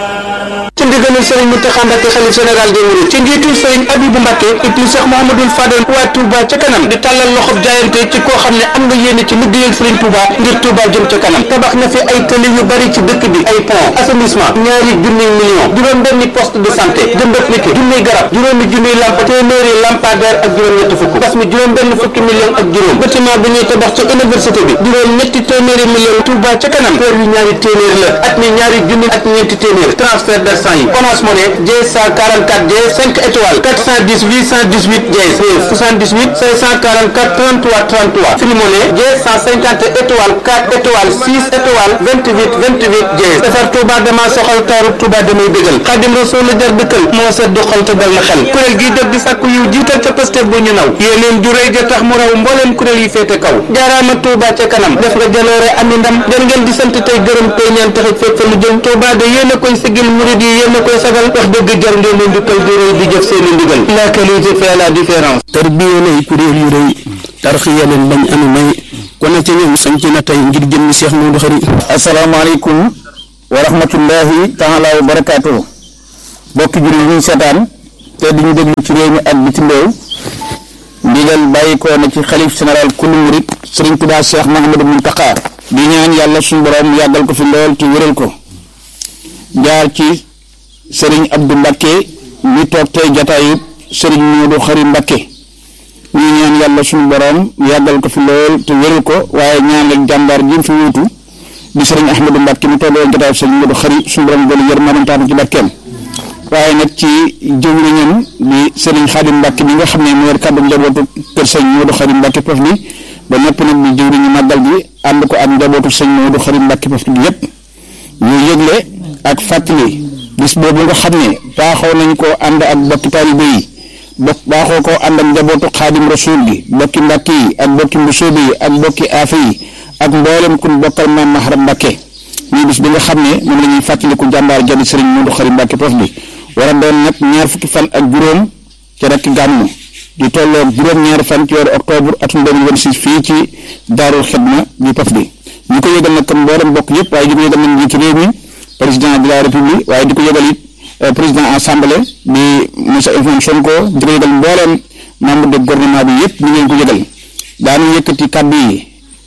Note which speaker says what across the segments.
Speaker 1: ci ndigalul sëriñ Mountakha Mbacké xalif général des mourides ci njiitul sëriñ Abibou Mbacké ibnu Cheikh Mouhamadoul Fadel waa Touba ca kanam di tàllal loxob jaayante ci koo xam ne am nga yéene ci liggéeyal sëriñ Touba ngir Touba jëm ca kanam tabax na fi ay tëli yu bari ci dëkk bi ay pont assainissement ñaari junniy million juróom benni poste de santé jëmbat niki junniy garab juróomi junniy lamp téeméeri lampadaire ak juróom ñetti fukk bas mi juróom benn fukki million ak juróom bâtiment bi ñuy tabax ci université bi juróom ñetti téeméeri million Touba ca kanam kër yu ñaari téeméer la at mi ñaari junni ak ñeenti téeméer transfert d'argent yi Orange Money J144 J 5 étoiles 410 818 J 78 544 33 33 Free Money J150 étoiles 4 étoiles 6 étoiles 28 28 J defar Touba dama soxal taaru Touba damay bégal Xadim Rasul la jar dëkkal moo set du xol te dal na xel kuréel gii jóg di sàkku yiw jiital ca Pastef bu ñu naw yéeneen ju rëy ja tax mu raw mbooleem kuréel yi féete kaw jaaraama Touba ca kanam def nga jaloore ami ndam jën ngeen di sant tey gërëm tey ñaan taxit fépp fa mu jëm Touba de yéen a koy sigil murid yi yéen a koy sagal wax dëgg jar ngeen leen di koy di rëy di jëf seen i ndigal la qualité fait la différence
Speaker 2: tarbiya lay kuréel yu rëy tarxiya leen bañ anu may kon nag ca ñoom sañ ci na tey ngir jëmmi Cheikh Modou Khari
Speaker 3: asalaamaaleykum wa rahmatullahi taala wa barakaatu bokki julli ñuy seetaan te di ñu déglu ci réew mi ak bitim réew ndigal bàyyi ko na ci xalif général kullu murit sëriñ Tuubaa Cheikh Mahamadou Muntaqa di ñaan yàlla suñu borom yàggal ko fi lool te wéral ko jaar ci sëriñ Abdou Mbakke mi toog tey jataayu sëriñ Modou Khari Mbakke ñu ñaan yàlla suñu borom yàggal ko fi lool te wéral ko waaye ñaan ak jàmbaar ji fi wuutu di sëriñ Ahmadou Mbakke mi toog woon jataayu sëriñ Modou Khari suñu borom doon yërmande taatu ci barkeem waaye nag ci jëwriñam di sëriñ Xaadim Mbakke mi nga xam ne moo yor kàddu njabootu kër sëñ Modou Khari Mbakke Pof bi ba noppi nag di jëwriñu màggal gi ànd ko ak njabootu sëñ Modou Khari Mbakke Pof bi yépp ñu yëgle ak fàttali bis boobu nga xam ne baaxoo nañ koo ànd ak bokki taalibe yi bokk baaxoo koo ànd ak njabootu xaadim rasul gi bokki mbàkke yi ak bokki mbusoobe yi ak bokki aafe yi ak mboolem kun bokkal maam Maharam Mbàkke muy bis bi nga xam ne moom la ñuy fàttaliku jàmbaar jadi sëriñ Modou Khari Mbàkke Pof bi war a doon nag ñaar fukki fan ak juróom ci rek gàmmu di tolloog juróom-ñaari fan ci weeru octobre atum 2026 fii ci daarul xidma di Pof bi ñu ko yëgal nag comme mboolem bokk yëpp waaye di ko yëgal nañ njiitu réew mi président de la république waaye di ko yëgal it président assemblée di monsieur Ousmane Sonko di ko yëgal mbooleem membre de gouvernement bi yëpp ñu ngeen ko yëgal daanu yëkkati kàddu yi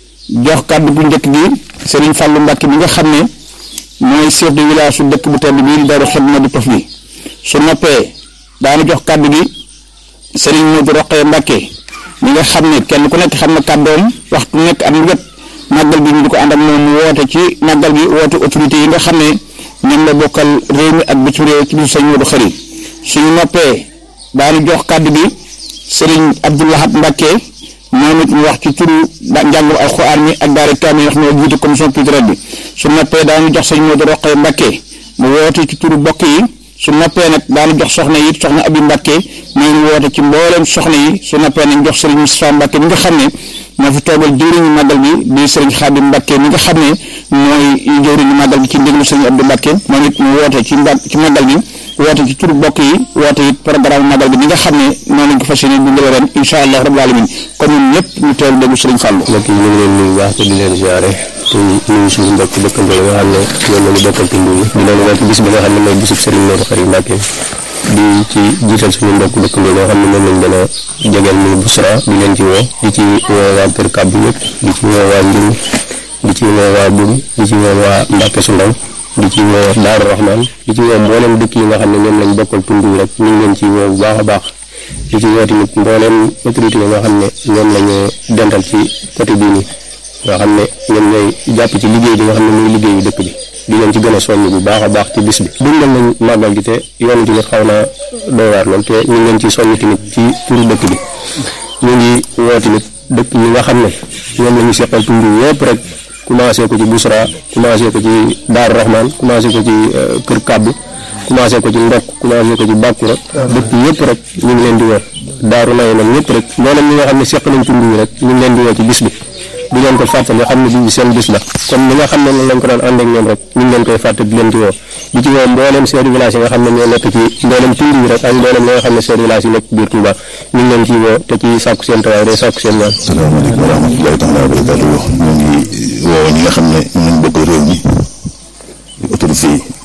Speaker 3: jox kàddu bu njëkk gi Serigne Fallou Mbacke bi nga xam ne mooy chef de village su dëkk bu tedd bii Daaru Xidma di Pof bi su noppee daanu jox kàddu gi Serigne Modou Roqee Mbacke mi nga xam ne kenn ku nekk xam na kàddoom waxtu nekk am wet màggal gi ñu di ko ànd ak moom mu woote ci màggal gi woote autorité yi nga xam ne ñoom la bokkal réew mi ak bitim réew ci biir sëñ Modou Khari suñu noppee daanu jox kàddu gi Serigne Abdoulahat Mbacke moom it ñu wax ci turu njàngum alxuraan mi ak daara kaamil wax moo jiite commission culturelle bi su noppee daanu jox sëñ Modou Roqee Mbacke mu woote ci turu bokk yi su noppee nag daanu jox soxna yi soxna Abi Mbacke mooy woote ci mbooleem soxna yi su noppee nañ jox Serigne Moustapha Mbacke mi nga xam ne moo fi toogal jëwriñu màggal gi di Serigne Khadim Mbacke mi nga xam ne mooy jëwriñu màggal gi ci ndigalu Serigne Abdou Mbacke moom it mu woote ci mba ci màggal gi woote ci turu bokk yi woote it programme màggal gi mi nga xam ne noonu lañ ko fas yéene dundale ren incha allah rabbul alamin kon ñun ñëpp ñu teewlu déglu Serigne Fallou.
Speaker 4: mbokk yi ñu ngi leen nuyu baax te di leen ziare te nuyu suñu mbokk dëkkandoo yi nga xam ne ñoom la ñu bokkal tund yi di leen woo ci bis bi nga xam ne mooy bisub Serigne Modou Khari Mbacke di ci jiital suñu mbokk dëkkandoo yoo xam ne moom lañ gën a jegeel muy Busra di leen ci woo di ci woo waa Kër Kàbbu yëpp di ci woo waa Njur di ci woo waa Bum di ci woo waa Mbacke su ndaw di ci woo Daaru Rahman di ci woo mboolem dëkk yi nga xam ne ñoom lañ bokkal tund yi rek ñu ngi leen ci woo bu baax a baax di ci woo tamit mboolem autorité yi nga xam ne ñoom la ñu dental ci côté bii nii nga xam ne ñoom ñooy jàpp ci liggéey bi nga xam ne muy liggéeyu dëkk bi di leen ci gën a soññ bu baax a baax ci bis bi dundal nañ màggal gi te yoon tamit xaw naa doy waar lool te ñu ngi leen ci soññ tamit ci turu dëkk bi ñu ngi woo tamit dëkk ñi nga xam ne ñoom la ñu seqal tund yëpp rek commencé ko ci Busra commencé ko ci Daaru Rahman commencé ko ci Kër Kàbbu commencé ko ci Ndokk commencé ko ci Bàkkura dëkk yëpp rek ñu ngi leen di woo Daaru Naye nag ñëpp rek mboolem ñi nga xam ne seq nañ tund yi rek ñu ngi leen di woo ci bis bi di leen ko fàttali xam ne bii seen bis la comme ni nga xam ne noonu lañ ko daan ànd ak ñoom rek ñu ngi leen koy fàttali di leen ci woo di ci woo mboolem chef de village yi nga xam ne ñoo nekk ci mboolem tund yi rek ak mboolem li nga xam ne chef de village yi nekk biir Touba ñu ngi leen ciy woo te ci sàkku seen tawaay day sàkku seen ñaan
Speaker 5: salaamaaleykum wa rahmatullahi taala wa barakatuh ñu ngi woo ñi nga xam ne ñun bokk réew mi autorité yi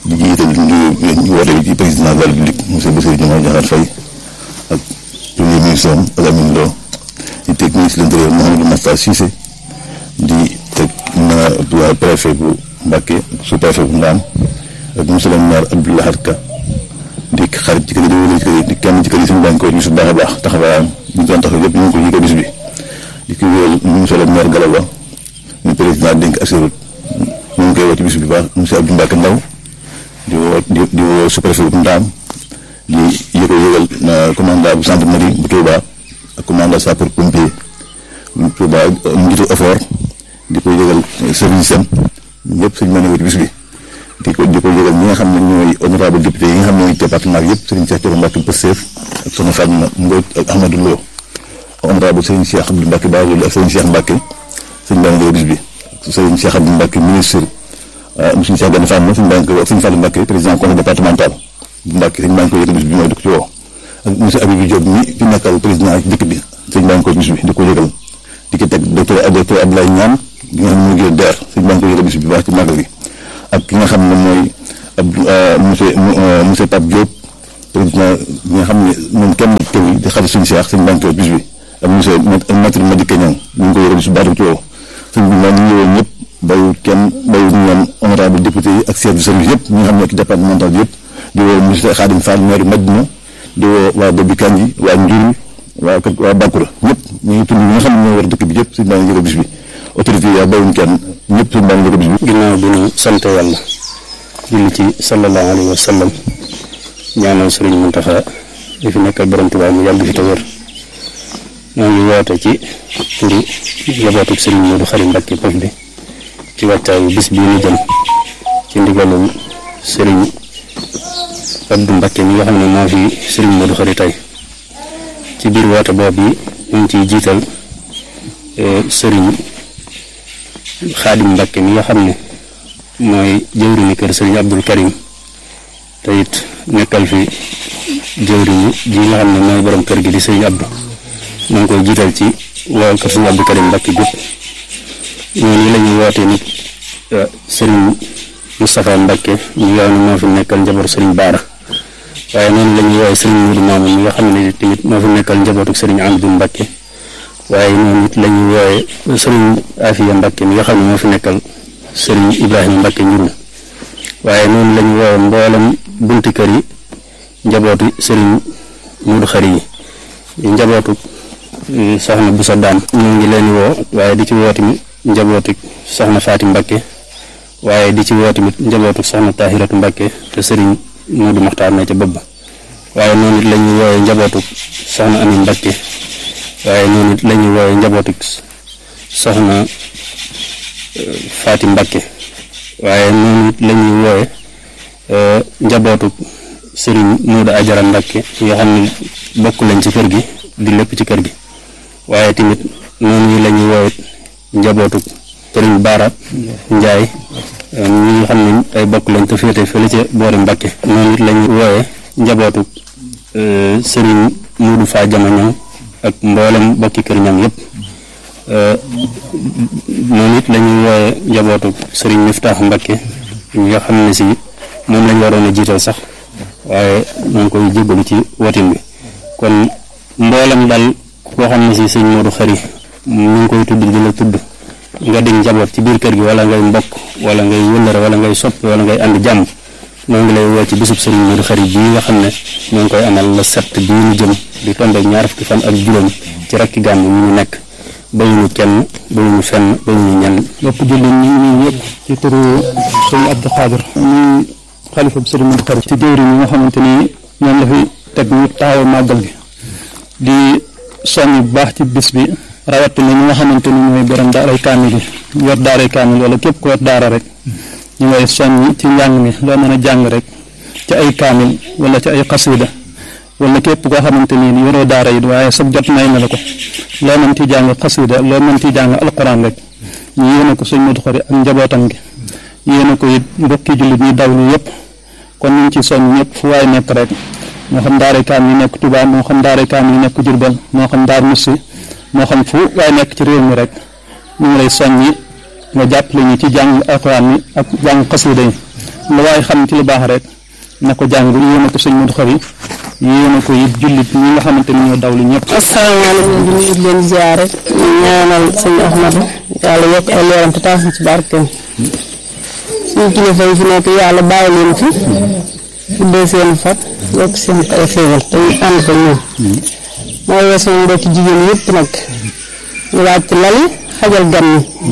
Speaker 5: di jiital ñu woote bi ci président de la République monsieur Bassirou Diomaye Diakhar Faye ak premier ministre am ak Amine Lo di teg ministre de l'intérieur Mouhamadou Makhtar Cissé di teg na waa préfet bu Mbacké sous préfet bu Ndam ak monsieur le maire Abdou Lahad Ka di xarit ci kër yi di wële ci kër yi di kenn ci kër yi suñu bànk ko bis bu baax a baax taxawaayam ñu doon taxaw yëpp ñu ngi ko yëgal bis bi di ko wéyal monsieur le maire Galaba ñu président dénk assurut ñu ngi koy woo ci bis bi baax monsieur Abdou Mbacke Ndaw di woo di di woo sous-préfet bu Ndaam di yëgal yëgal commandant bu gendarmerie bu Touba ak commandant sapeur pompier bu Touba njiitu effort di ko yëgal service am ñëpp suñu mën a woo ci bis bi di ko di ko yëgal ñi nga xam ne ñooy honorable député yi nga xam ne ñooy département bi yëpp Serigne Cheikh Thioro Mbacke Pastef ak soxna Fatma Mbodj ak Ahmadou Lo honorable Serigne Cheikh Abdou Mbacke Ba loolu ak Serigne Cheikh Mbacke suñu baa ngi bis bi Serigne Cheikh Abdou Mbacke ministre monsieur Cheikh Gane Fatma suñu baa ngi koy wax Serigne Fallou Mbacke président conseil départemental bu Mbacke suñu baa ngi koy yëgal bis bi mooy di ko ci woo ak monsieur Abibou Diop mi fi nekkal président dëkk bi suñu baa ngi koy bis bi di ko yëgal di ko teg docteur docteur Abdoulaye Niane bi nga xam ne mu ngi DER suñu baa ngi koy yëgal bis bi baax ci màggal gi ak ki nga xam ne mooy ab monsieur monsieur Pape Diop président bi nga xam ne moom kenn teew yi di xarit suñu seex suñu banque bis bi ak monsieur maître Madické Niang ñu ngi ko yore bis bi baax ci woo suñ bi moom ñu ñëwoon ñëpp bayut kenn bayut ñoom honorable député yi ak chef de service yëpp ñi nga xam ne ci départemental bi yëpp di woo monsieur Khadim Fall maire Madina di woo waa Bobi Kanji waa Njurul waa kër waa Bakura ñëpp ñu ngi tudd ñi nga xam ne ñoo war dëkk bi yëpp suñu baa ngi yore bis bi autorité yi bayuñ kenn ñëpp suñu baa ngi yore bis bi
Speaker 4: ginnaaw bi ñu sant yàlla julli ci sallallahu alayhi wa sallam ñaanal sëriñ Muntaxa di fi nekkal borom Tuubaa mu yàgg fi te wér ñoo ngi woote ci turu njabootu sëriñ Moodu Xari Mbàkke Pof bi ci wàccaayu bis bii ñu jëm ci ndigalul sëriñ Abdu Mbàkke mi nga xam ne moo fi sëriñ Moodu Xari tey ci biir woote boobu yi ñu ngi ciy jiital sëriñ Xaadim Mbàkke mi nga xam ne mooy jëwriñu kër sëriñ Abdul Karim te it nekkal fi jëwriñu ji nga xam ne mooy borom kër gi di sëriñ Abdou maa ngi koy jiital ci waa kër sëriñ Abdul Karim Mbàkke gépp ñooñu la ñuy wootee nit sëriñ Moustapha Mbàkke ñi nga xam ne moo fi nekkal njaboot sëriñ Baara waaye noonu la ñuy woowee sëriñ Moudou Mamoun mi nga xam ne tamit moo fi nekkal njabootu sëriñ Amdou Mbàkke waaye noonu it la ñuy woowee sëriñ Afiya Mbàkke mi nga xam ne moo fi nekkal sëriñ Ibrahima Mbacke njurul waaye noonu la ñu woowe mboolem bunti kër yi njabootu sëriñ Mudu Xari yi njabootu soxna Busa Daam ñoo ngi leen woo waaye di ci woo tamit njabootu soxna Faati Mbacke waaye di ci woo tamit njabootu soxna Tahiratu Mbacke te sëriñ Mudu Maxtaar na ca bëbb waaye noonu it la ñuy woowe njabootu soxna Amin Mbacke waaye noonu it la ñuy woowe njabootu soxna Faati Mbacke waaye noonu it la ñuy woowe njabootu sëriñ Moodu Ajara Mbacke yoo xam ne bokk lañ ci kër gi di lépp ci kër gi waaye tamit noonu la ñuy woowe njabootu sëriñ Baara Njaay ñi nga xam ne ay bokk lañ te féete fële ca boori Mbacke noonu it la ñuy woowe njabootu sëriñ Moodu Faa Jama ñoom ak mboolem bokki kër ñam yépp noonu it la ñuy wooye njabootu sëriñ Miftaax Mbakke ñi nga xam ne si moom lañ waroon a jiital sax waaye ñoo ngi koy jéggalu ci wotin bi kon mboolem dal koo xam ne si sëñ Moodu Xari ñu ngi koy tudd di la tudd nga dig njaboot ci biir kër gi wala ngay mbokk wala ngay wëllëre wala ngay soppi wala ngay ànd jàmm ñoo ngi lay woo ci bisub sëriñ Moodu Xari bii nga xam ne ñoo ngi koy amal la sept bii ñu jëm di tombe ñaar fukki fan ak juróom ci rakki gàmm ñu ñu nekk bayuñu kenn bayuñu fenn bayuñu ñenn
Speaker 2: lépp jullit ñi ñu yëpp ci turu sëñ Abdou Khadir muy xalifa bi sëriñ Modou Khari ci jëwriñ yi nga xamante ni ñoom la fi teg ñu taxaw màggal gi di soññ bu baax ci bis bi rawatina ñi nga xamante ni ñooy borom daaray kaamil yi yor daaray kaamil wala képp ko yor daara rek ñu ngay soññ ci njàng mi loo mën a jàng rek ci ay kaamil wala ci ay xasida wala képp koo xamante ni yoroo daara yi waaye sab jot may na la ko loo mën ci jàng xasida loo mën ci jàng alquran rek ñu yéene ko sëñ Modou Khari ak njabootam gi yéene ko it mbokki jullit ñi dawlu yëpp kon ñu ngi ci soññ ñëpp fu waay nekk rek moo xam daaray kaam yi nekk Touba moo xam daaray kaam yi nekk Diourbel moo xam daar Moussi moo xam fu waay nekk ci réew mi rek ñu ngi lay soññi nga jàppale ñu ci jàng alquran mi ak jàng xasida yi lu waaye xam ci lu baax rek na ko jàng yéene ko sëñ Modou Khari yéene ko it jullit ñi nga xamante ni ñoo dawlu ñëpp
Speaker 6: asalaamaaleykum di nuyu leen ziare ñaanal sëñ Ahmadu yàlla yokk ay leeram te taas ci barkeem suñu kilifa yi fi nekk yàlla bàyyi leen fi fuddee seen fat yokk seen ay xéewal te ñu ànd ko ñoom mooy weesu mbokki jigéen yëpp nag ñu wàcc lali xajal gan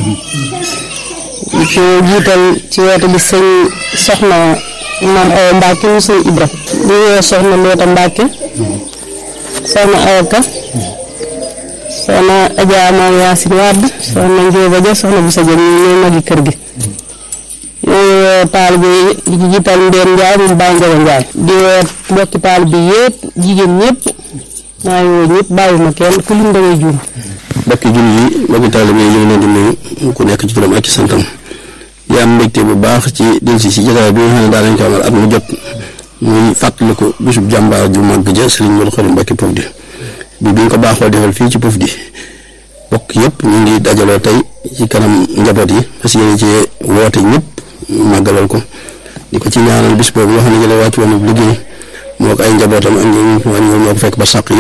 Speaker 6: ñi ci jiital ci woote bi sëñ soxna maam Awa Mbacke mu sëñ Ibra di woo soxna Loota Mbacke soxna Awa Ka soxna Adja Maam Yaasin Wàdd soxna Njóoba Ja soxna bu sa jëm ñi ñooy magi kër gi ñooy woo taalibe yi di ci jiital Mbeen Njaay mu Baay Njaga Njaay di woo mbokki taalibe yëpp jigéen ñëpp maa ngi woo ñëpp bàyyi ma kenn ku lim da ngay juum
Speaker 4: mbokki jullit yi mbokki taalibe yi ñu ngi leen di nuyu ku nekk ci turam ak ci santam yaa am mbégte bu baax ci delsi si jotaay bi nga xam ne daa nañ ko amal at mu jot muy fàttaliku bisub jàmbaar ju màgg ja Sëriñ Modou Khari Mbacké Pofdy bi bi ñu ko baaxoo defal fii ci Pofdy bokk yëpp ñu ngi dajaloo tey ci kanam njaboot yi parce que yéen ci woote ñëpp màggalal ko di ko ci ñaanal bis boobu nga xam ne jële wàcc woon liggéey moo ko ay njabootam ak ñoom ñoo ko fekk ba sàq